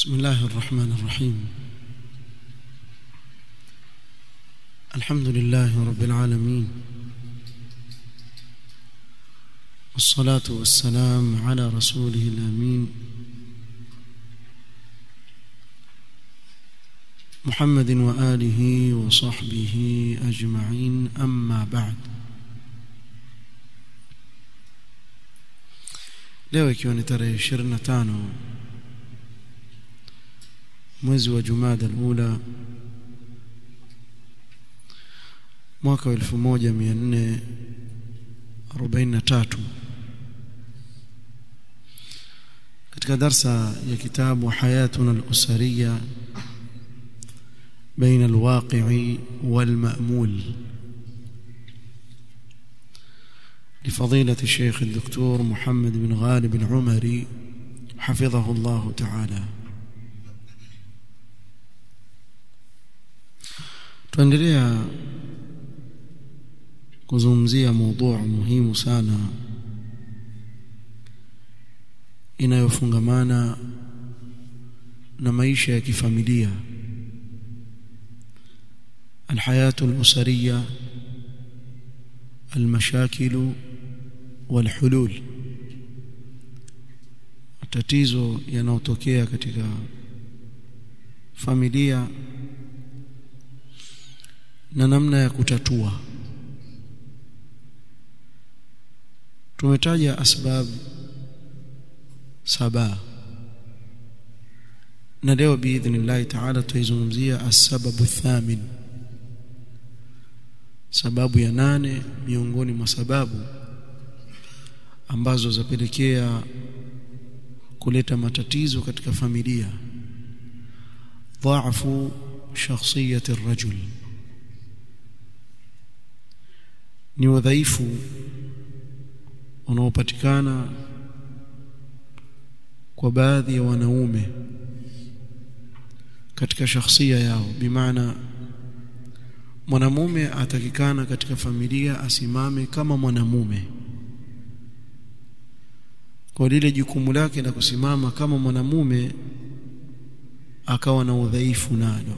بسم الله الرحمن الرحيم الحمد لله رب العالمين والصلاة والسلام على رسوله الأمين محمد وآله وصحبه أجمعين أما بعد leo ikiwa ni tarehe 25 mwezi wa Jumada al-Ula mwaka wa 1443 katika darsa ya kitabu hayatuna al-usariya بين الواقع والمأمول لفضيلة الشيخ الدكتور محمد بن غالب العمري حفظه الله تعالى tuendelea kuzungumzia mada muhimu sana inayofungamana na maisha ya kifamilia الحياة الأسرية المشاكل والحلول matatizo yanayotokea katika familia na namna ya kutatua tumetaja asbab saba na leo biidhnillah taala tutaizungumzia asbabu thamin sababu ya nane miongoni mwa sababu ambazo zapelekea kuleta matatizo katika familia dhaafu shakhsiyati الرجل ni udhaifu unaopatikana kwa baadhi ya wanaume katika shakhsia yao bimaana mwanamume atakikana katika familia asimame kama mwanamume kwa lile jukumu lake la kusimama kama mwanamume akawa na udhaifu nalo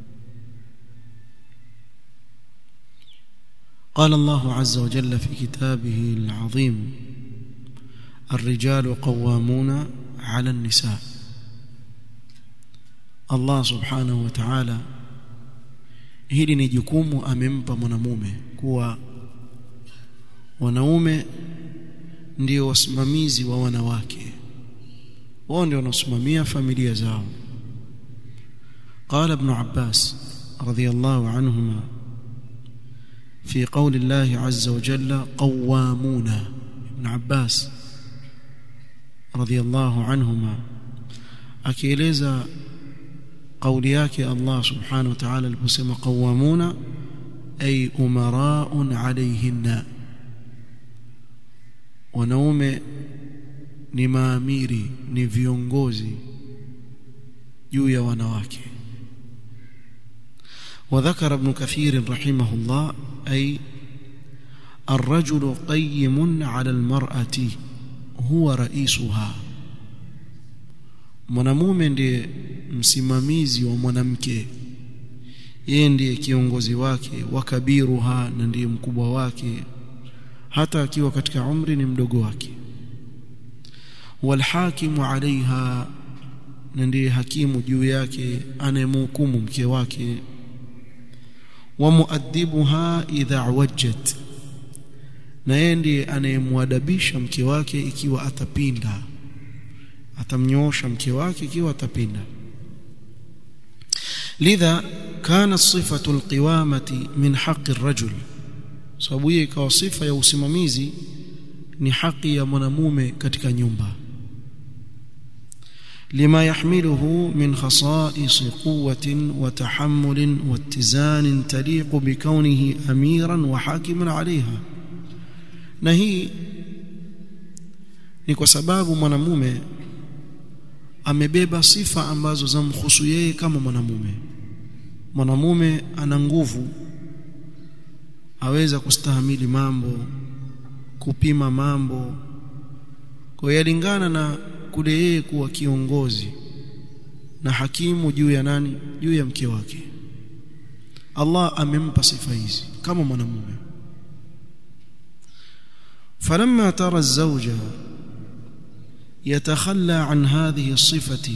قال الله عز وجل في كتابه العظيم الرجال قوامون على النساء الله سبحانه وتعالى hili ni jukumu amempa mwanamume kuwa wanaume ndio wasimamizi wa wanawake wao ndio wanasimamia familia zao قال ابن عباس رضي الله عنهما في قول الله عز وجل قوامون ابن عباس رضي الله عنهما akieleza قولي yake Allah subhanahu wa ta'ala aliposema qawamuna ay umara'un alayhinna wanaume ni maamiri ni viongozi juu ya wanawake وذكر ابن كثير رحمه الله أي الرجل قيم على المرأة هو رئيسها mwanamume ndiye msimamizi wa mwanamke yeye ndiye kiongozi wake wakabiruha na ndiye mkubwa wake hata akiwa katika umri ni mdogo wake walhakimu alaiha na ndiye hakimu juu yake anayemhukumu mke wake wa muaddibuha idha wajjat na yeye ndiye anayemwadabisha mke wake ikiwa atapinda atamnyoosha mke wake ikiwa atapinda lidha kana sifatu alqiwamati min haqqi arrajul sababu hiyo ikawa sifa ya usimamizi ni haki ya mwanamume katika nyumba لما يحمله من خصائص قوة وتحمل واتزان تليق بكونه أميرا وحاكما عليها نهي ni kwa sababu mwanamume amebeba sifa ambazo zamhusu yeye kama mwanamume mwanamume ana nguvu aweza kustahamili mambo kupima mambo kwa yalingana na kule yeye kuwa kiongozi na hakimu juu ya nani juu ya mke wake Allah amempa sifa hizi kama mwanamume فلما ترى الزوج يتخلى عن هذه الصفة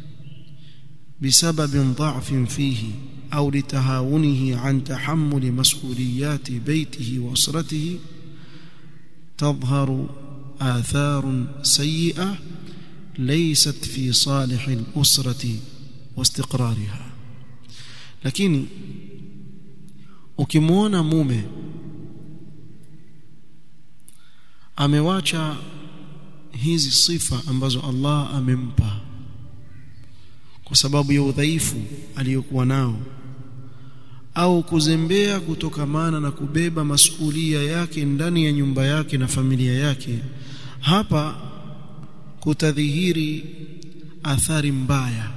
بسبب ضعف فيه أو لتهاونه عن تحمل مسؤوليات بيته وأسرته تظهر آثار سيئة ليست في صالح الأسرة واستقرارها lakini ukimwona mume amewacha hizi sifa ambazo Allah amempa kwa sababu ya udhaifu aliyokuwa nao au kuzembea kutokamana na kubeba masulia yake ndani ya nyumba yake na familia yake hapa kutadhihiri athari mbaya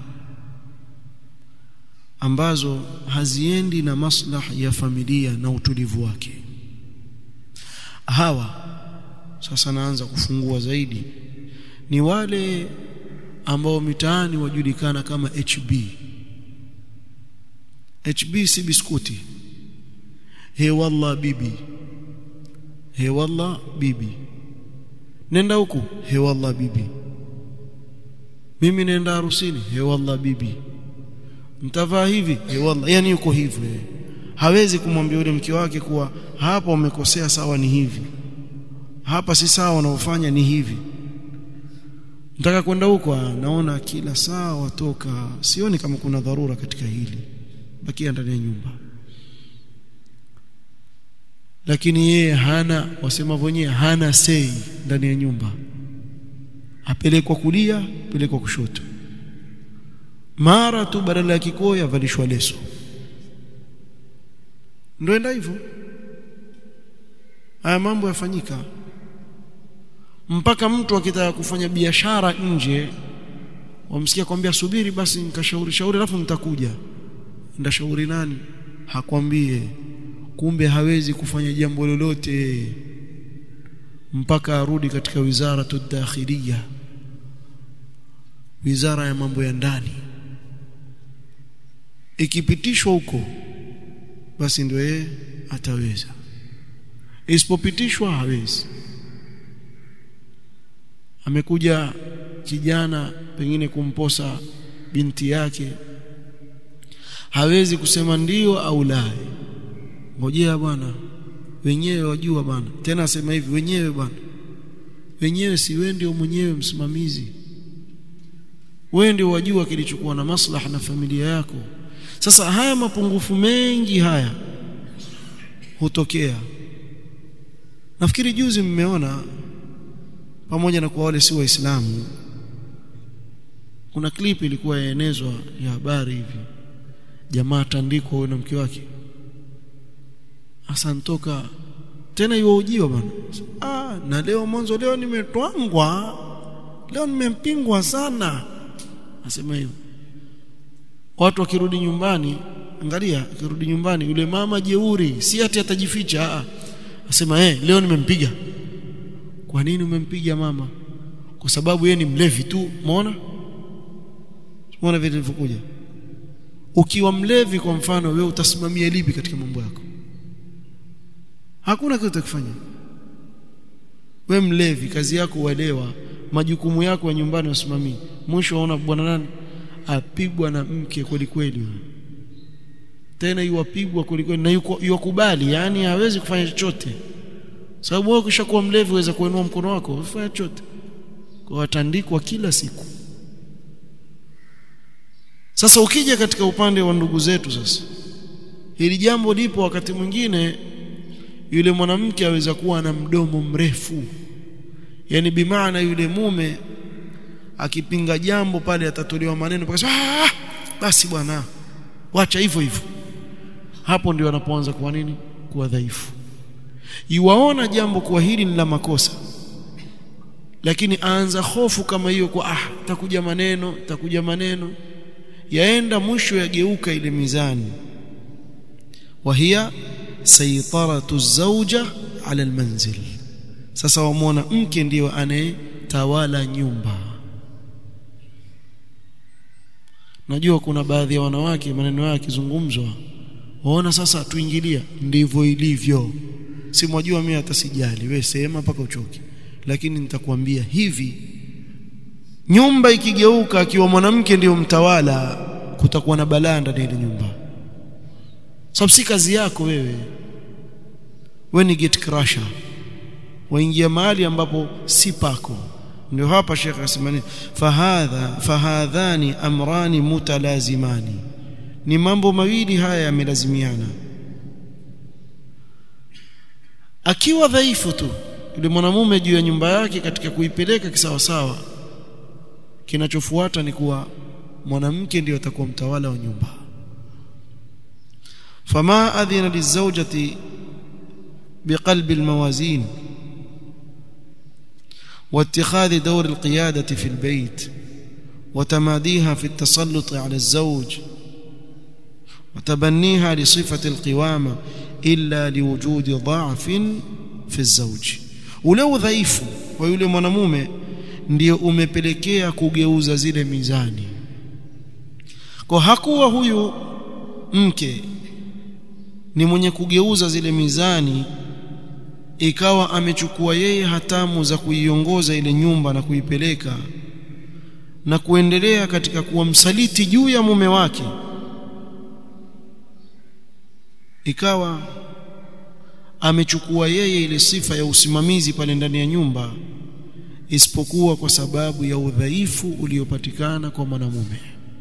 ambazo haziendi na maslah ya familia na utulivu wake hawa sasa naanza kufungua zaidi ni wale ambao mitaani wajulikana kama HB HB si biskuti he wallah bibi he wallah bibi nenda huku he wallah bibi mimi nenda harusini he wallah bibi mtavaa hivi he wallah yani yuko hivyo hawezi kumwambia yule mke wake kuwa hapa umekosea sawa ni hivi hapa si sawa unaofanya ni hivi nataka kwenda huko naona kila saa watoka sioni kama kuna dharura katika hili bakia ndani ya nyumba lakini yeye hana wasema wenyewe hana sei ndani ya nyumba apelekwa kulia apelekwa kushoto mara tu badala ya kikoya avalishwa leso ndio enda hivyo haya mambo yafanyika mpaka mtu akitaka kufanya biashara nje wamsikia kwambia subiri basi nikashauri shauri alafu nitakuja ndashauri nani hakwambie kumbe hawezi kufanya jambo lolote mpaka arudi katika wizara tudakhilia wizara ya mambo ya ndani ikipitishwa huko basi ndio yeye ataweza isipopitishwa hawezi amekuja kijana pengine kumposa binti yake hawezi kusema ndio au la ngojea bwana wenyewe wajua bwana tena asema hivi wenyewe bwana wenyewe si wewe ndio mwenyewe msimamizi wewe ndio wajua kilichokuwa na maslaha na familia yako sasa haya mapungufu mengi haya hutokea nafikiri juzi mmeona pamoja na kwa wale si waislamu kuna clip ilikuwa yaenezwa ya habari hivi jamaa tandikwa huyo na mke wake asantoka tena iwaujiwa bwana ah na leo mwanzo leo nimetwangwa leo nimempingwa sana asema hivyo watu wakirudi nyumbani angalia akirudi nyumbani yule mama jeuri si ati atajificha ah asema eh leo nimempiga kwa nini umempiga mama kwa sababu yeye ni mlevi tu umeona umeona vile vilivyokuja ukiwa mlevi kwa mfano wewe utasimamia lipi katika mambo yako hakuna kitu utakifanya we mlevi kazi yako uelewa majukumu yako ya nyumbani usimamie mwisho waona bwana nani apigwa na mke kweli kweli tena yuwapigwa kweli kweli na yuko yuwakubali yani hawezi kufanya chochote sababu wewe ukishakuwa mlevi uweza kuinua mkono wako ufanye chochote kwa watandikwa kila siku sasa ukija katika upande wa ndugu zetu sasa hili jambo lipo wakati mwingine yule mwanamke aweza kuwa na mdomo mrefu yani bimaana yule mume akipinga jambo pale atatolewa maneno mpaka ah basi bwana wacha hivyo hivyo hapo ndio anapoanza kuwa nini kuwa dhaifu iwaona jambo kuwa hili ni la makosa lakini aanza hofu kama hiyo kwa ah takuja maneno takuja maneno yaenda mwisho yageuka ile mizani wahia saytaratu zauja ala almanzil sasa wamwona mke ndiyo anayetawala nyumba najua kuna baadhi ya wanawake maneno yao yakizungumzwa waona sasa tuingilia ndivyo ilivyo si mwajua mimi hata sijali wewe sema mpaka uchoke lakini nitakwambia hivi nyumba ikigeuka akiwa mwanamke ndiyo mtawala kutakuwa na balaa ndani ile nyumba sababu si kazi yako wewe wewe ni gate crusher waingia mahali ambapo si pako ndio hapa Sheikh asemani fahadha fahadhani amrani mutalazimani ni mambo mawili haya yamelazimiana akiwa dhaifu tu yule mwanamume juu ya nyumba yake katika kuipeleka kisawasawa kinachofuata ni kuwa mwanamke ndiyo atakuwa mtawala wa nyumba fama adhina lizawjati biqalbi almawazin واتخاذ دور القيادة في البيت وتماديها في التسلط على الزوج وتبنيها لصفة القوامة إلا لوجود ضعف في الزوج ولو ضعيف ويولي mwanamume ndio umepelekea kugeuza zile mizani kwa hakuwa huyu mke ni mwenye kugeuza zile mizani ikawa amechukua yeye hatamu za kuiongoza ile nyumba na kuipeleka na kuendelea katika kuwa msaliti juu ya mume wake ikawa amechukua yeye ile sifa ya usimamizi pale ndani ya nyumba isipokuwa kwa sababu ya udhaifu uliopatikana kwa mwanamume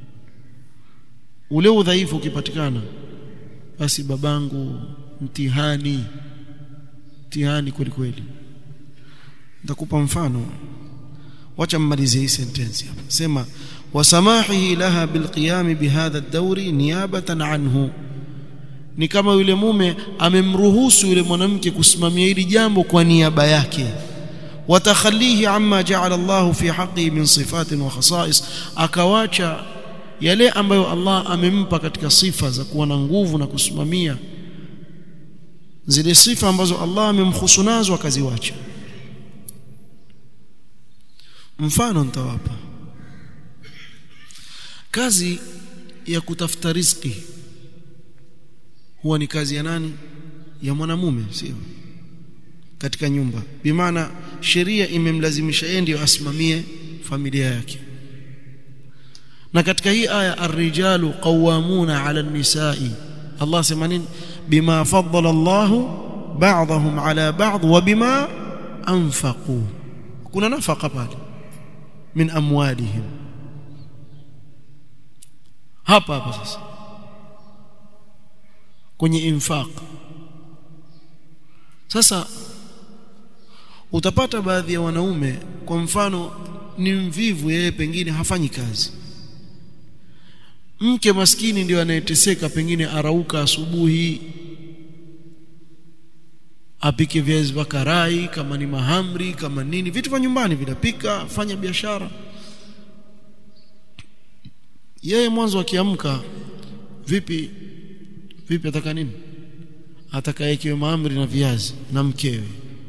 ule udhaifu ukipatikana basi babangu mtihani mtihani kweli kweli nitakupa mfano wacha mmalize hii sentence hapa sema wasamahihi laha bilqiyam bihadha ad-dawri niyabatan anhu ni kama yule mume amemruhusu yule mwanamke kusimamia hili jambo kwa niaba yake watakhalihi amma ja'ala Allah fi haqqihi min sifatin wa khasa'is akawacha yale ambayo Allah amempa katika sifa za kuwa na nguvu na kusimamia zile sifa ambazo Allah amemhusu nazo akaziwacha mfano nitawapa kazi ya kutafuta riziki huwa ni kazi ya nani ya mwanamume sio katika nyumba bimaana sheria imemlazimisha yeye ndio asimamie familia yake na katika hii aya ar-rijalu qawwamuna 'ala an-nisa'i Allah sema nini bima faddala Allahu ba'dahum 'ala ba'd wa bima anfaqu kuna nafaka pale min amwalihim hapa hapa sasa kwenye infaq sasa utapata baadhi ya wanaume kwa mfano ni mvivu yeye pengine hafanyi kazi mke maskini ndio anayeteseka pengine arauka asubuhi apike viazi vya karai kama ni mahamri kama nini vitu vya nyumbani vinapika fanya biashara yeye mwanzo akiamka vipi vipi ataka nini atakayekiwe mahamri na viazi na mkewe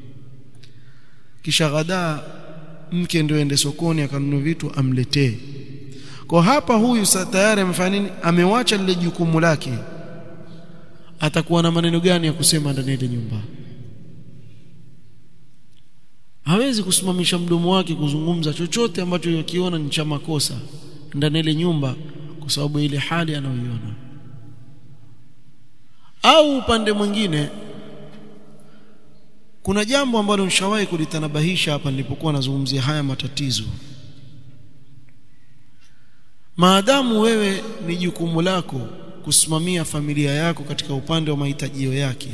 kisha ghadaa mke ndio ende sokoni akanunua vitu amletee kwa hapa huyu sa tayari amefanya nini amewacha lile jukumu lake atakuwa na maneno gani ya kusema ndani ya nyumba hawezi kusimamisha mdomo wake kuzungumza chochote ambacho yakiona ni cha makosa ndani ile nyumba kwa sababu ile hali anayoiona au upande mwingine kuna jambo ambalo nishawahi kulitanabahisha hapa nilipokuwa nazungumzia haya matatizo maadamu wewe ni jukumu lako kusimamia familia yako katika upande wa mahitajio yake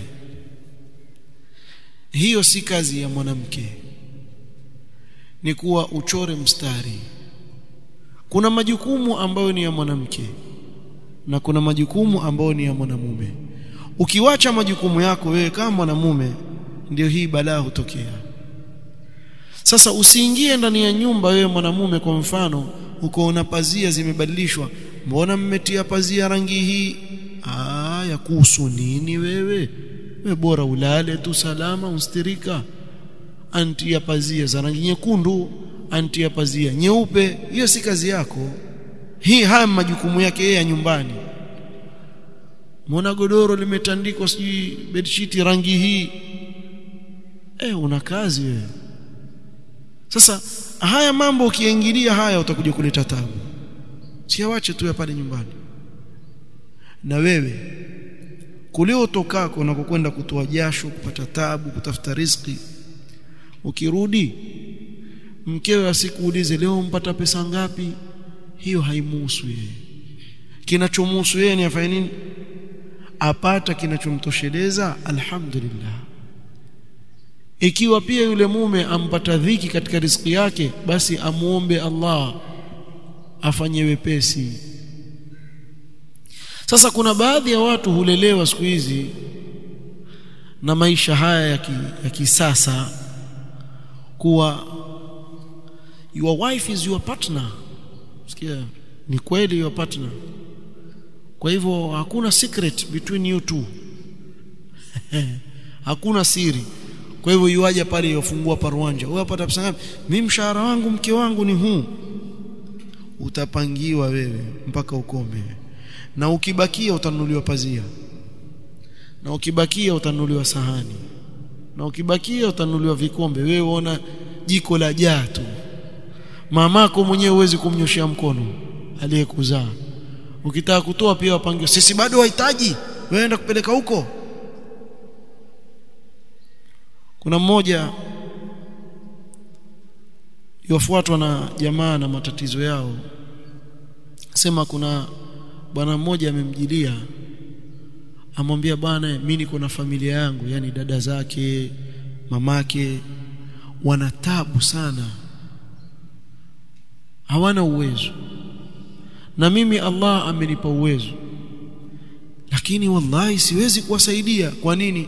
hiyo si kazi ya mwanamke ni kuwa uchore mstari kuna majukumu ambayo ni ya mwanamke na kuna majukumu ambayo ni ya mwanamume ukiwacha majukumu yako wewe kama mwanamume ndio hii balaa hutokea sasa usiingie ndani ya nyumba wewe mwanamume kwa mfano ukoona pazia zimebadilishwa mbona mmetia pazia rangi hii ah ya kuhusu nini wewe we bora ulale tu salama ustirika anti ya pazia za rangi nyekundu anti ya pazia nyeupe hiyo si kazi yako hii haya majukumu yake yeye ya nyumbani Mbona godoro limetandikwa sijui bedsheet rangi hii eh una kazi wewe sasa haya mambo ukiingilia haya utakuja kuleta tabu siawache tu pale nyumbani na wewe kule utokako na kukwenda kutoa jasho kupata tabu kutafuta riziki ukirudi mkewe asikuulize leo mpata pesa ngapi hiyo haimuhusu yeye kinachomhusu yeye ni afanye nini apata kinachomtosheleza alhamdulillah ikiwa pia yule mume ampata dhiki katika riziki yake basi amuombe Allah afanye wepesi sasa kuna baadhi ya watu hulelewa siku hizi na maisha haya ya, ki, ya kisasa kuwa your wife is your partner sikia ni kweli your partner kwa hivyo hakuna secret between you two hakuna siri kwa hivyo yuaje pale yofungua paruanja wewe upata pesa ngapi mimi mshahara wangu mke wangu ni huu utapangiwa wewe mpaka ukome na ukibakia utanunuliwa pazia na ukibakia utanunuliwa sahani na ukibakia utanunuliwa vikombe wewe uona jiko la jaa tu mamako mwenyewe huwezi kumnyoshia mkono aliyekuzaa ukitaka kutoa pia wapangiwa sisi bado wahitaji weenda kupeleka huko kuna mmoja yofuatwa na jamaa na matatizo yao sema kuna bwana mmoja amemjilia amwambia bwana mimi niko na familia yangu yani dada zake mamake wana tabu sana hawana uwezo na mimi Allah amenipa uwezo lakini wallahi siwezi kuwasaidia kwa nini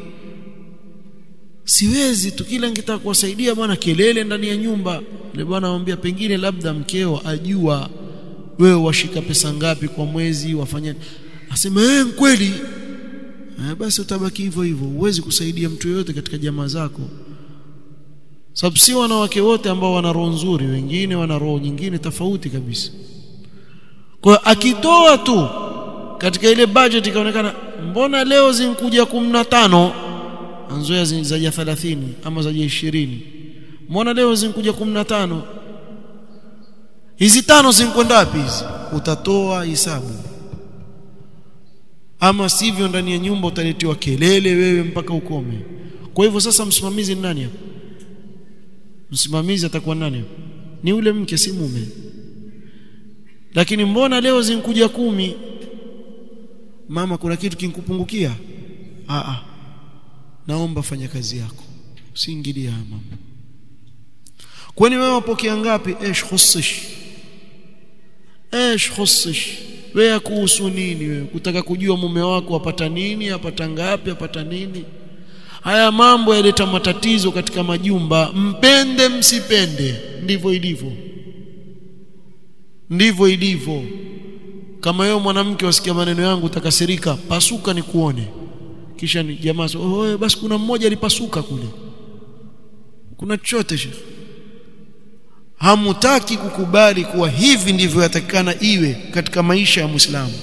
siwezi tu kila nikitaka kuwasaidia bwana kelele ndani ya nyumba yule bwana anamwambia pengine labda mkeo ajua wewe washika pesa ngapi kwa mwezi wafanya asema eh kweli eh, basi utabaki hivyo hivyo huwezi kusaidia mtu yoyote katika jamaa zako sababu si wanawake wote ambao wana roho nzuri wengine wana roho nyingine tofauti kabisa kwa akitoa tu katika ile budget ikaonekana mbona leo zinkuja 15 anzoea zaja 30 ama zaja 20 mbona leo zinkuja 15 hizi tano zinkwenda wapi hizi utatoa hisabu ama sivyo ndani ya nyumba utaletiwa kelele wewe mpaka ukome kwa hivyo sasa msimamizi ni nani hapa msimamizi atakuwa nani ni ule mke si mume lakini mbona leo zinkuja kumi mama kuna kitu kinkupungukia a a naomba fanya kazi yako usiingilie mama kwani wewe wapokea ngapi ايش khusish ايش khusish wewe kuhusu nini wewe kutaka kujua mume wako apata nini apata ngapi apata nini haya mambo yaleta matatizo katika majumba mpende msipende ndivyo ilivyo ndivyo ilivyo kama wewe mwanamke wasikia maneno yangu utakasirika pasuka ni kuone kisha ni jamaa oh basi kuna mmoja alipasuka kule kuna chochote shekhi hamutaki kukubali kuwa hivi ndivyo yatakikana iwe katika maisha ya Muislamu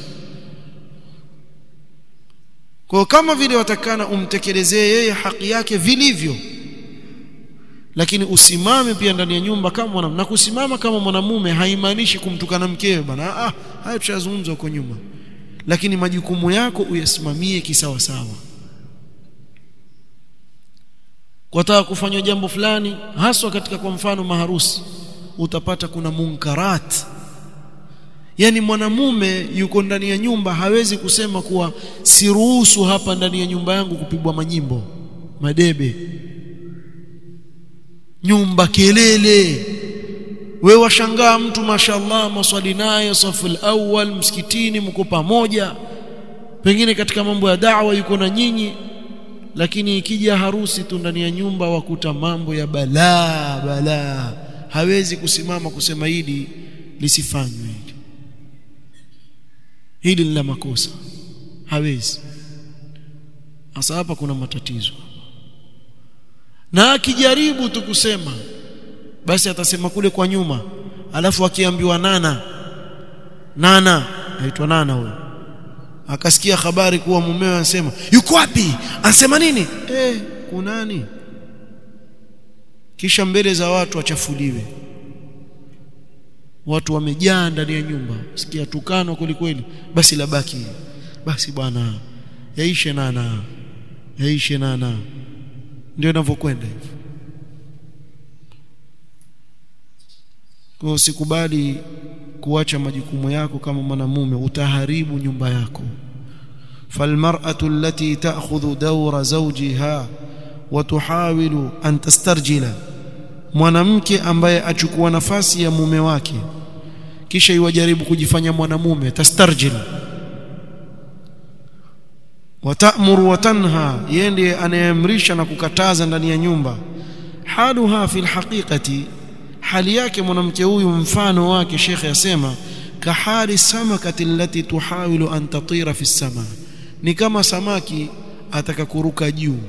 kwa kama vile watakana umtekelezee yeye haki yake vilivyo lakini usimame pia ndani ya nyumba kama mwana na kusimama kama mwanamume haimaanishi kumtukana mkewe bana ah haya tushazungumza huko nyuma lakini majukumu yako uyasimamie kisawa sawa kwa taka kufanywa jambo fulani haswa katika kwa mfano maharusi utapata kuna munkarat yani mwanamume yuko ndani ya nyumba hawezi kusema kuwa siruhusu hapa ndani ya nyumba yangu kupigwa manyimbo madebe nyumba kelele we washangaa mtu mashallah maswali naye saful awwal msikitini mko pamoja pengine katika mambo ya da'wa yuko na nyinyi lakini ikija harusi tu ndani ya nyumba wakuta mambo ya balaa balaa hawezi kusimama kusema hili lisifanywe hili hili ni la makosa hawezi hasa hapa kuna matatizo na akijaribu tu kusema basi atasema kule kwa nyuma alafu akiambiwa nana nana aitwa nana huyo akasikia habari kuwa mumewe anasema yuko wapi anasema nini eh kunani kisha mbele za watu wachafuliwe watu wamejaa ndani ya nyumba sikia tukano kweli basi labaki basi bwana yaishe nana yaishe nana ndio inavyokwenda hivyo kwa usikubali kuacha majukumu yako kama mwanamume utaharibu nyumba yako falmar'atu allati ta'khudhu dawra zawjiha wa tuhawilu an tastarjila mwanamke ambaye achukua nafasi ya mume wake kisha iwajaribu kujifanya mwanamume tastarjil watamuru watanha yende anayeamrisha na kukataza ndani ya nyumba haluha fil haqiqati hali yake mwanamke huyu mfano wake shekhe asema kahali samakati allati tuhawilu an tatira fi sama ni kama samaki ataka kuruka juu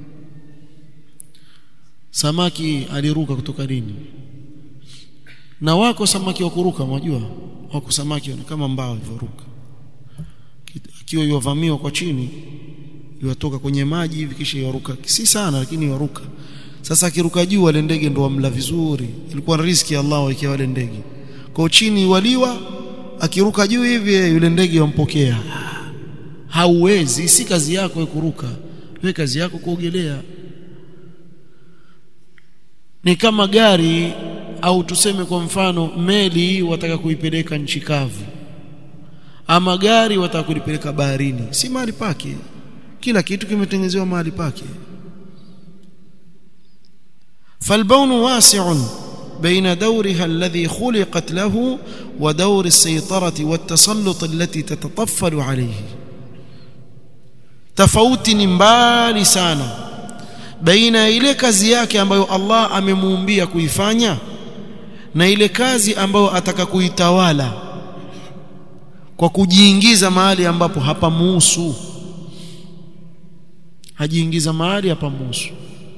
samaki aliruka kutoka nini na wako samaki wa kuruka unajua wako samaki kama mbao hivyoruka akiwa yovamiwa kwa chini yatoka kwenye maji hivi kisha yaruka si sana lakini yaruka sasa akiruka juu wale ndege ndo wamla vizuri ilikuwa riziki ya Allah waikia wale ndege kwa chini waliwa akiruka juu hivi yule ndege wampokea hauwezi si kazi yako kuruka wewe kazi yako kuogelea ni kama gari au tuseme kwa mfano meli wataka kuipeleka nchi kavu ama gari wataka kulipeleka baharini si mahali pake kila kitu kimetengenezewa mahali pake فالبون واسع بين دورها الذي خلقت له ودور السيطرة والتسلط التي تتطفل عليه tofauti ni mbali sana baina ya ile kazi yake ambayo Allah amemuumbia kuifanya na ile kazi ambayo ataka kuitawala kwa kujiingiza mahali ambapo hapamuhusu hajiingiza mahali hapamuhusu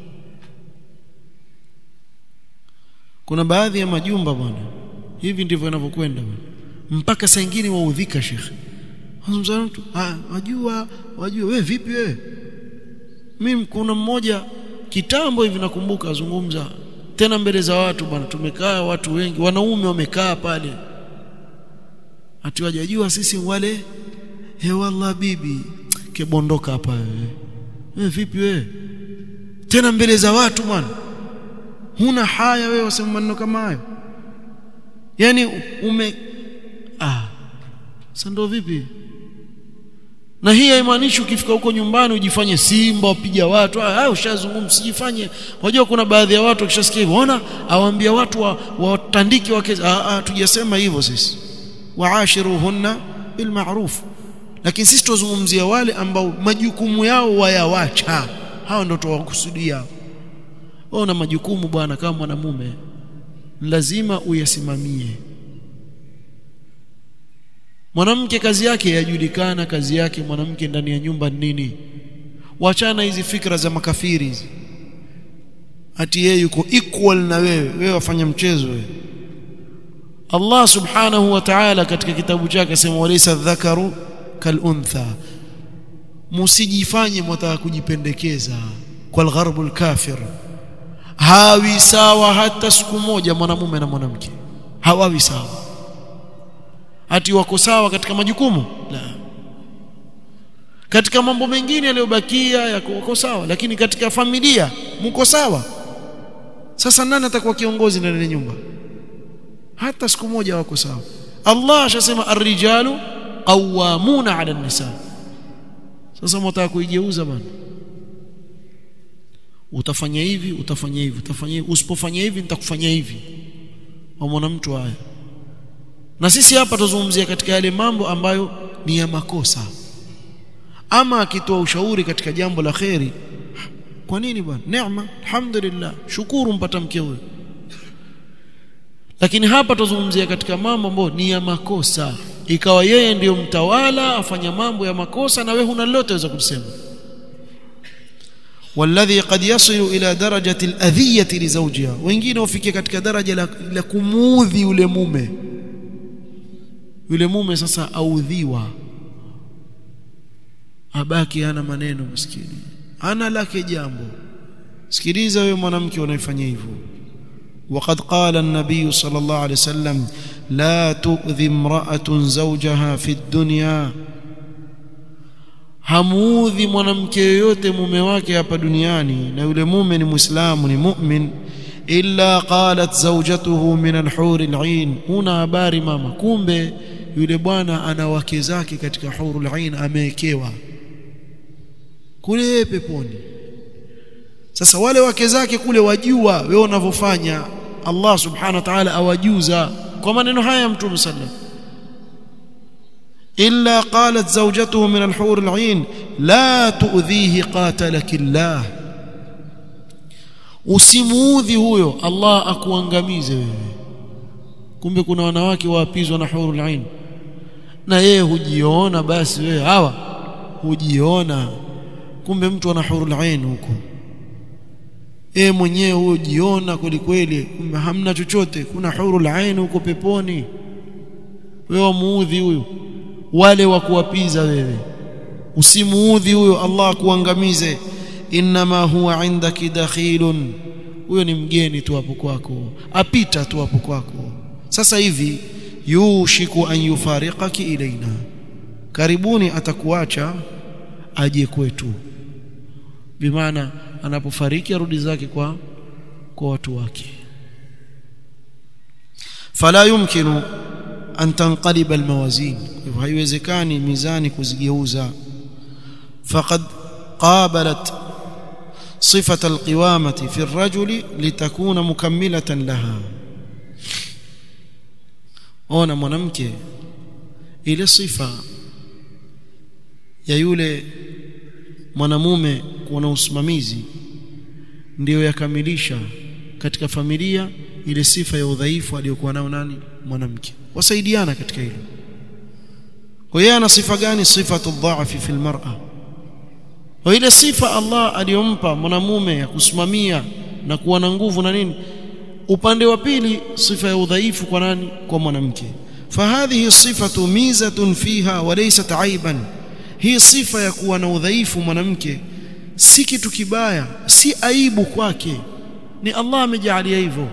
kuna baadhi ya majumba bwana hivi ndivyo yanavyokwenda mpaka saa nyingine waudhika shekhe Wazungumza mtu ah wajua wajua wewe vipi wewe mimi kuna mmoja kitambo hivi nakumbuka azungumza tena mbele za watu bwana tumekaa watu wengi wanaume wamekaa pale ati wajajua sisi wale he wallah bibi kebondoka hapa wewe wewe vipi wewe tena mbele za watu bwana huna haya wewe wasema maneno kama hayo yani ume ah sasa ndio vipi na hii haimaanishi ukifika huko nyumbani ujifanye simba wapiga watu ah ushazungumza sijifanye unajua kuna baadhi ya watu wakishasikia hivyo ona awaambia watu watandike wa wake ah, ah tujasema hivyo sisi waashiruhunna bil ma'ruf lakini sisi tuzungumzia wale ambao majukumu yao wayawacha hao ndio tuwakusudia una majukumu bwana kama mwanamume lazima uyasimamie mwanamke kazi yake yajulikana kazi yake mwanamke ndani ya nyumba nini wachana hizi fikra za makafiri hizi ati yeye yuko equal na wewe wewe wafanya mchezo wewe Allah subhanahu wa ta'ala katika kitabu chake asema walaysa dhakaru kaluntha musijifanye mwataka kujipendekeza kwa algharbul kafir hawi sawa hata siku moja mwanamume na mwanamke hawawi sawa ati wako sawa katika majukumu la katika mambo mengine yaliyobakia yako wako sawa lakini katika familia mko sawa sasa nani atakuwa kiongozi ndani ya nyumba hata siku moja wako sawa Allah ashasema ar-rijalu qawwamuna 'ala an-nisa sasa mtaka kuigeuza bwana utafanya hivi utafanya hivi utafanya hivi usipofanya hivi nitakufanyia hivi wamwona mtu haya na sisi hapa tuzungumzia katika yale mambo ambayo ni ya makosa ama akitoa ushauri katika jambo la kheri kwa nini bwana neema alhamdulillah shukuru mpata mke huyo lakini hapa tuzungumzia katika mambo ambayo ni ya makosa ikawa yeye ndiyo mtawala afanya mambo ya makosa na wewe huna lolote waweza kusema والذي قد يصل إلى درجة الأذية لزوجها wengine wafikia katika daraja la, la kumuudhi yule mume yule mume sasa audhiwa abaki ana maneno maskini ana lake jambo sikiliza wewe mwanamke unaifanya hivyo وقد قال النبي صلى الله عليه وسلم لا تؤذي امرأة زوجها في الدنيا hamuudhi mwanamke yoyote mume wake hapa duniani na yule mume ni muislamu ni mu'min illa qalat zawjatuhu min al-hur al-ain una habari mama kumbe yule bwana ana wake zake katika hurul ain amewekewa kule peponi sasa wale wake zake kule wajua wewe unavyofanya Allah subhanahu wa ta'ala awajuza kwa maneno haya mtume sallam illa qalat zawjatuhu min al-hur al-ain la tu'dhihi qatalaki Allah usimuudhi huyo Allah akuangamize wewe kumbe kuna wanawake waapizwa na hurul ain na yeye hujiona basi wewe hawa hujiona kumbe mtu ana hurul ain huko e mwenyewe huyo jiona kweli kweli kumbe hamna chochote kuna hurul ain huko peponi wewe muudhi huyo wale wa kuwapiza wewe usimuudhi huyo Allah akuangamize inma huwa indaki dakhilun huyo ni mgeni tu hapo kwako apita tu hapo kwako sasa hivi yushiku an yufariqaki ilaina karibuni atakuacha aje kwetu bimaana anapofariki arudi zake kwa kwa watu wake fala yumkinu an tanqaliba almawazin hivyo haiwezekani mizani kuzigeuza faqad qabalat صفة القوامة في الرجل لتكون مكملة لها ona mwanamke ile sifa ya yule mwanamume kuwa na usimamizi ndiyo yakamilisha katika familia ile sifa ya udhaifu aliyokuwa nao nani mwanamke wasaidiana katika hilo kwa hiyo ana sifa gani sifatu dhaafi fil mar'a kwa ile sifa Allah aliyompa mwanamume ya kusimamia na kuwa na nguvu na nini upande wa pili sifa ya udhaifu kwa nani kwa mwanamke fahadhihi sifatu mizatun fiha wa laysat aiban hii sifa ya kuwa na udhaifu mwanamke si kitu kibaya si aibu kwake ni Allah amejalia hivyo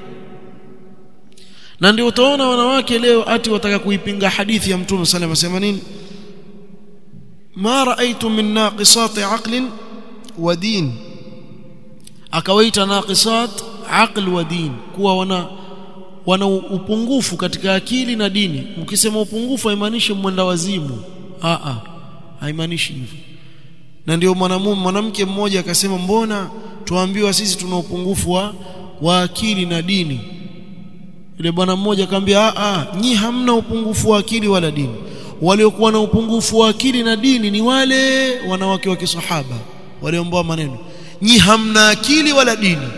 na ndio utaona wanawake leo ati wataka kuipinga hadithi ya Mtume sallallahu alayhi wasallam nini ma raaitu min naqisati aqlin wa din akawaita naqisat aql wa din kuwa wana wana upungufu katika akili na dini ukisema upungufu haimaanishi mwenda wazimu a a haimaanishi hivyo na ndio mwanamume mwanamke mmoja akasema mbona tuambiwa sisi tuna upungufu wa, wa akili na dini yule bwana mmoja akamwambia a a nyi hamna upungufu wa akili wala dini waliokuwa na upungufu wa akili na dini ni wale wanawake wa kisahaba waliomboa maneno nyi hamna akili wala dini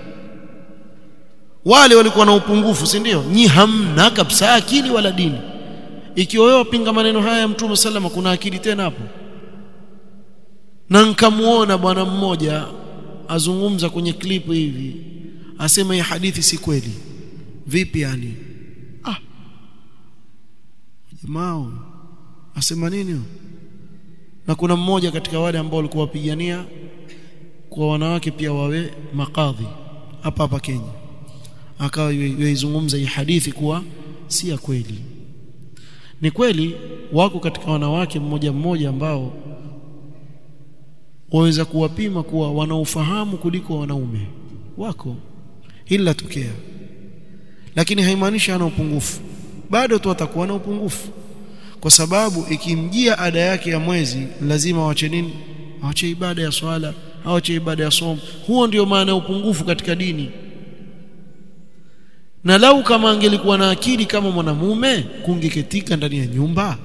wale walikuwa na upungufu si ndio nyi hamna kabisa akili wala dini ikiwa wewe wapinga maneno haya ya mtume sallama kuna akili tena hapo na nikamuona bwana mmoja azungumza kwenye klipu hivi asema hii hadithi si kweli vipi yani ah jamaa asema nini na kuna mmoja katika wale ambao walikuwa wapigania kwa wanawake pia wawe makadhi hapa hapa Kenya akawa yaizungumza hii hadithi kuwa si ya kweli ni kweli wako katika wanawake mmoja mmoja ambao waweza kuwapima kuwa wanaofahamu kuliko wanaume wako hili latokea lakini haimaanishi ana upungufu bado tu atakuwa na upungufu kwa sababu ikimjia ada yake ya mwezi lazima wache nini awache ibada ya swala awache ibada ya somo huo ndio maana ya upungufu katika dini na lau kama angelikuwa na akili kama mwanamume kungeketika ndani ya nyumba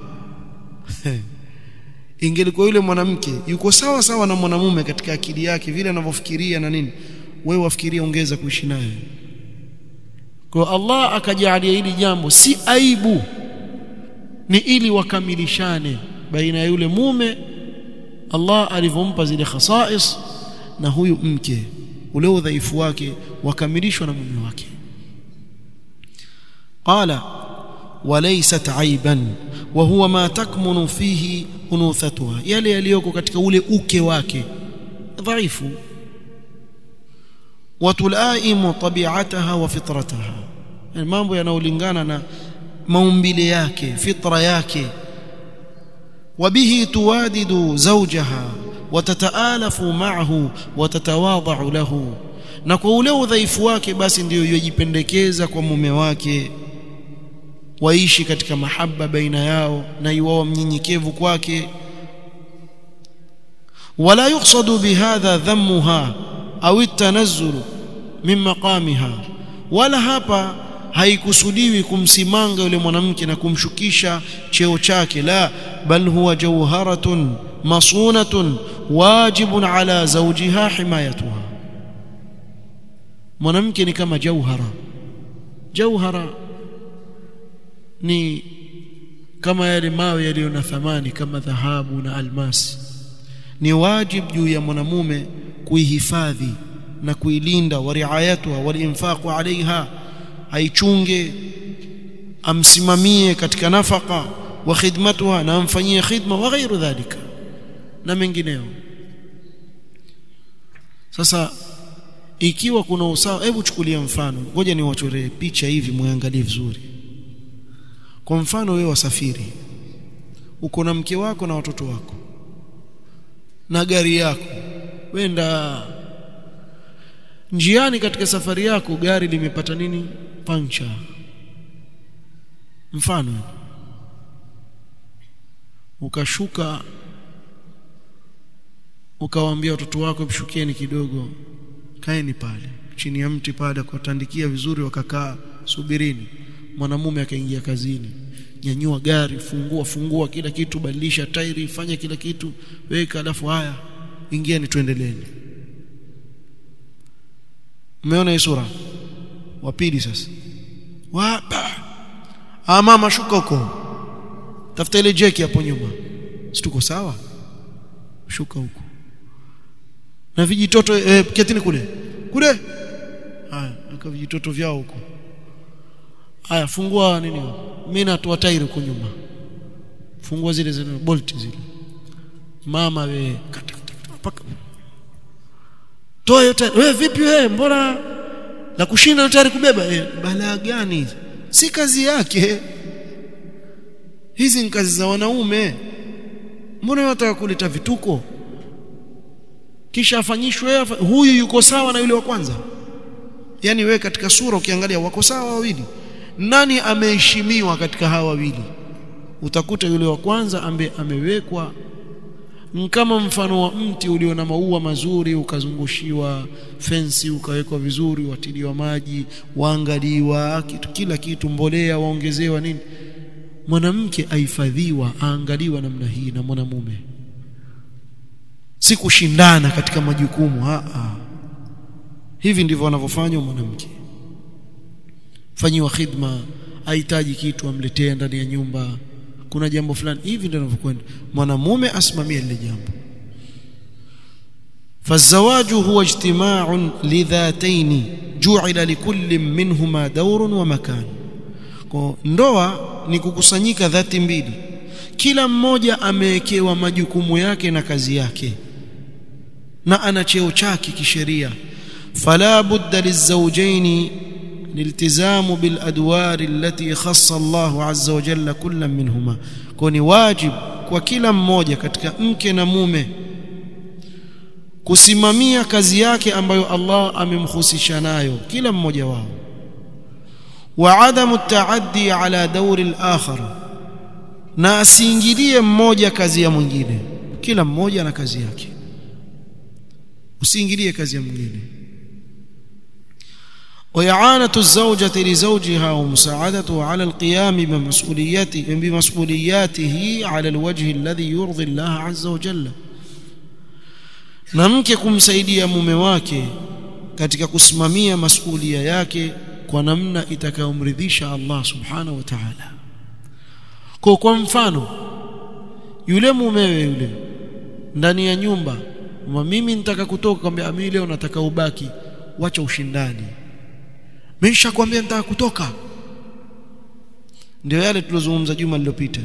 ingelikuwa yule mwanamke yuko sawa sawa na mwanamume katika akili yake vile anavyofikiria na nini wewe wafikiria ongeza kuishi naye kwa Allah akajalia hili jambo si aibu ni ili wakamilishane baina ya yule mume Allah alivyompa zile khasais na huyu mke ule udhaifu wake wakamilishwa na mume wake قال وليست عيبا وهو ما تكمن فيه انوثتها yale yaliyoko katika ule uke wake dhaifu watulaimu tabi'ataha wa fitrataha mambo yanayolingana na maumbile yake fitra yake وبه توادد زوجها وتتآلف معه وتتواضع له na kwa ule udhaifu wake basi ndiyo yojipendekeza kwa mume wake waishi katika mahaba baina yao na iwao mnyenyekevu kwake wala yuqsadu bihadha dhammuha au at-tanazzul min maqamiha wala hapa haikusudiwi kumsimanga yule mwanamke na kumshukisha cheo chake la bal huwa jawharatun masunatun wajibun ala zawjiha himayatuha mwanamke ni kama jauhara jauhara ni kama yale mawe yaliyo na thamani kama dhahabu na almasi ni wajib juu ya mwanamume kuihifadhi na kuilinda wa riayatuha walinfaqu alaiha aichunge amsimamie katika nafaka wa khidmatuha na amfanyie khidma wa ghairu dhalika na mengineo sasa ikiwa kuna usawa hebu chukulia mfano ngoja niwachoree picha hivi muangalie vizuri kwa mfano wewe wasafiri uko na mke wako na watoto wako na gari yako wenda njiani katika safari yako gari limepata nini pancha mfano ukashuka ukawaambia watoto wako mshukieni kidogo kaeni pale chini ya mti pale kuwatandikia vizuri wakakaa subirini mwanamume akaingia kazini nyanyua gari fungua fungua kila kitu badilisha tairi fanya kila kitu weka alafu haya ingieni tuendeleeni umeona hii sura wa pili sasa wapa ah mama shuka huko tafuta ile jeki hapo nyuma si tuko sawa shuka huko na vijitoto eh, ketini kule kule haya aka vijitoto vyao huko haya fungua nini mimi natoa tairi huko nyuma fungua zile zile bolt zile mama we kata paka toa hiyo tairi wewe vipi wewe mbona la kushinda tayari kubeba eh, balaa gani si kazi yake hizi ni kazi za wanaume mbona wataka kuleta vituko kisha afanyishwe huyu yuko sawa na yule wa kwanza yani wewe katika sura ukiangalia wako sawa wawili nani ameheshimiwa katika hawa wawili utakuta yule wa kwanza ambaye amewekwa kama mfano wa mti ulio na maua mazuri ukazungushiwa fensi ukawekwa vizuri watiliwa maji waangaliwa kitu kila kitu mbolea waongezewa nini mwanamke ahifadhiwa aangaliwa namna hii na mwanamume si kushindana katika majukumu a a hivi ndivyo wanavyofanya mwanamke fanyiwa khidma ahitaji kitu amletee ndani ya nyumba kuna jambo fulani hivi ndio ninavyokwenda mwanamume asimamie lile jambo فالزواج هو اجتماع لذاتين جعل لكل منهما دور ومكان ndoa ni kukusanyika dhati mbili kila mmoja amewekewa majukumu yake na kazi yake na ana cheo chake kisheria fala budda lizawjaini لالتزام بالادوار التي خص الله عز وجل كل منهما كوني واجب kwa kila mmoja katika mke na mume kusimamia kazi yake ambayo Allah amemhusisha nayo kila mmoja wao wa adamu taaddi ala dawri al-akhar na asiingilie mmoja kazi ya mwingine kila mmoja na kazi yake usiingilie kazi ya mwingine وإعانة الزوجة لزوجها ومساعدته على القيام بمسؤولياته بمسؤولياته على الوجه الذي يرضي الله عز وجل na mke kumsaidia mume wake katika kusimamia masulia yake kwa namna itakayomridhisha Allah subhanahu wa ta'ala kwa kwa mfano yule mumewe yule ndani ya nyumba mimi nitaka kutoka kwambia mimi leo nataka ubaki wacha ushindani mimi nishakwambia nitaka kutoka ndio yale tulozungumza juma lililopita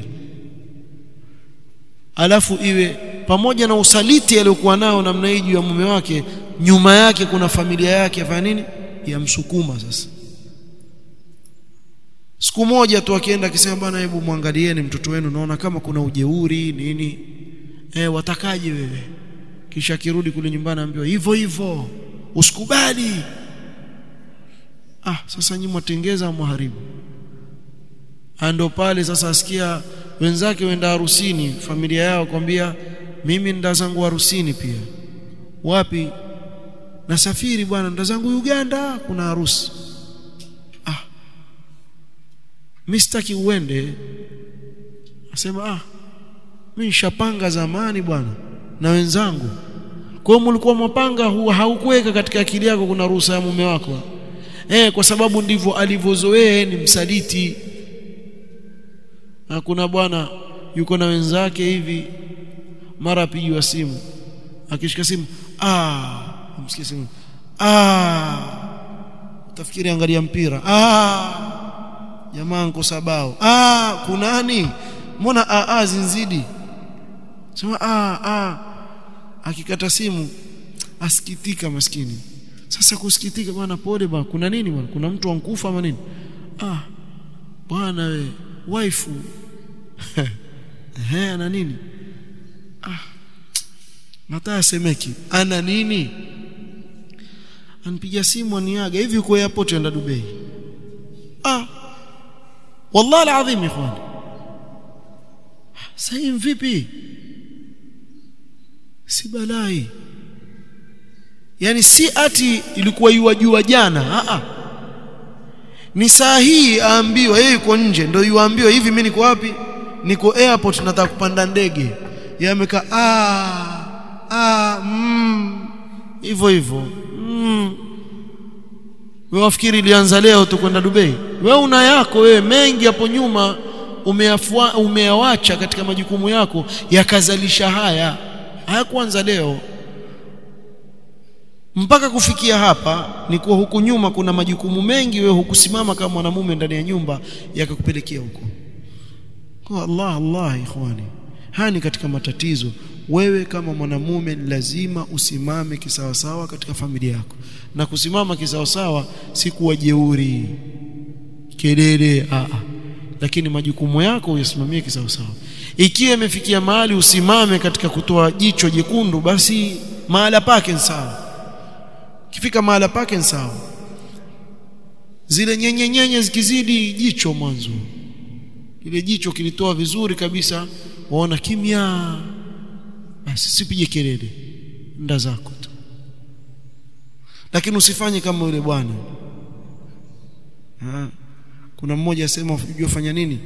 alafu iwe pamoja na usaliti aliyokuwa nao namna hii juu ya mume wake nyuma yake kuna familia yake afanya nini yamsukuma sasa siku moja tu akienda akisema bwana hebu mwangalieni mtoto wenu naona kama kuna ujeuri nini eh watakaje wewe kisha akirudi kule nyumbani ambiwa hivyo hivyo usikubali ah sasa nyinyi mwatengeza mharibu ando pale sasa asikia wenzake wenda harusini familia yao kwambia mimi nda zangu harusini pia wapi nasafiri bwana nda zangu Uganda kuna harusi ah mimi sitaki uende asema ah mimi nishapanga zamani bwana na wenzangu kwa hiyo mlikuwa mapanga huwa haukuweka katika akili yako kuna ruhusa ya mume wako eh kwa sababu ndivyo alivyozoea ni msaliti na kuna bwana yuko na wenzake hivi mara apigiwa simu akishika simu ah msikie simu ah utafikiri angalia mpira ah jamaa nko sabao ah kunani mbona ah, ah zinzidi sema ah ah akikata simu asikitika maskini sasa kusikitika bwana pole bwana kuna nini bwana kuna mtu ankufa ama nini ah bwana we waifu eh ana nini ah nataka semeki ana nini anipigia simu aniaga hivi uko airport enda Dubai ah wallahi alazim ikhwani sasa vipi si balai yani si ati ilikuwa yuwajua jana a a ni saa hii aambiwa yeye yuko nje ndio yuambiwa hivi mimi niko wapi niko airport nataka kupanda ndege yeye amekaa ah ah mm hivyo hivyo mm wewe wafikiri ilianza leo tu kwenda Dubai wewe una yako wewe mengi hapo nyuma umeyafua umeyawacha katika majukumu yako yakazalisha haya hayakuanza leo mpaka kufikia hapa ni kuwa huku nyuma kuna majukumu mengi wewe hukusimama kama mwanamume ndani ya nyumba yakakupelekea huko kwa Allah Allah ikhwani haya ni katika matatizo wewe kama mwanamume lazima usimame kisawasawa katika familia yako na kusimama kisawasawa si kuwa jeuri kelele a a lakini majukumu yako uyasimamie kisawasawa ikiwa imefikia mahali usimame katika kutoa jicho jekundu basi mahala pake ni sawa kifika mahala pake ni sawa zile nyenye nyenye zikizidi jicho mwanzo ile jicho kilitoa vizuri kabisa waona kimya basi sipige kelele nda zako tu lakini usifanye kama yule bwana kuna mmoja asema unajua fanya nini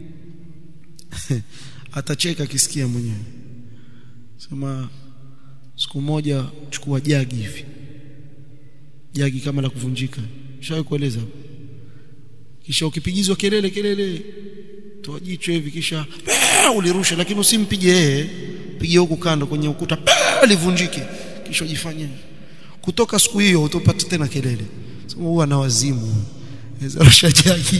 atacheka akisikia mwenyewe sema siku moja chukua jagi hivi jagi kama la kuvunjika shawahi kueleza kisha ukipigizwa kelele kelele toa jicho hivi kisha ulirusha lakini usimpige yeye pige huku kando kwenye ukuta livunjike kisha ujifanye kutoka siku hiyo utopata tena kelele sema huwa na wazimu ezarusha jagi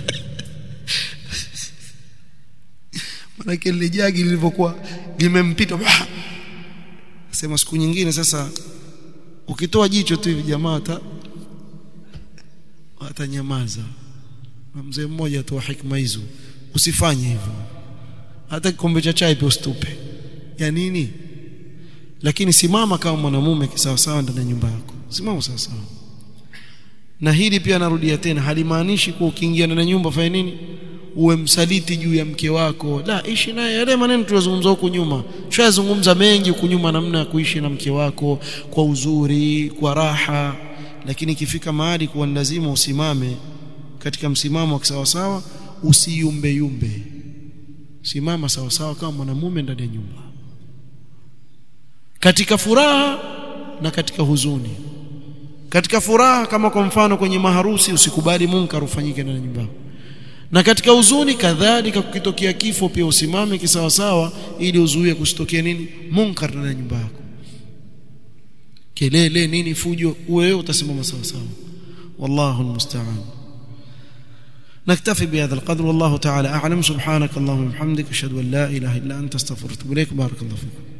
maana ile jagi lilivyokuwa limempita sema siku nyingine sasa ukitoa jicho tu hivi jamaa hata watanyamaza na mzee mmoja tu hikma hizo usifanye hivyo hata kikombe cha chai pia usitupe ya nini lakini simama kama mwanamume kisawasawa ndani ya nyumba yako simama sawasawa na hili pia narudia tena halimaanishi kuwa ukiingia ndani ya nyumba fanya nini uwe msaliti juu ya mke wako la ishi naye yale maneno tuliyozungumza huku nyuma tushazungumza mengi huku nyuma namna ya kuishi na mke wako kwa uzuri kwa raha lakini ikifika mahali kuwa lazima usimame katika msimamo wa kisawasawa usiyumbe yumbe simama sawasawa kama mwanamume ndani ya nyumba katika furaha na katika huzuni katika furaha kama kwa mfano kwenye maharusi usikubali munkar ufanyike ndani ya nyumba na katika huzuni kadhalika kukitokea kifo pia usimame kisawasawa ili uzuie kusitokea nini munkar ndani ya nyumba yako kelele nini fujo wewe utasimama sawasawa wallahu almusta'an نكتفي بهذا القدر والله تعالى أعلم سبحانك اللهم وبحمدك أشهد أن لا إله إلا أنت استغفرك إليك بارك الله فيكم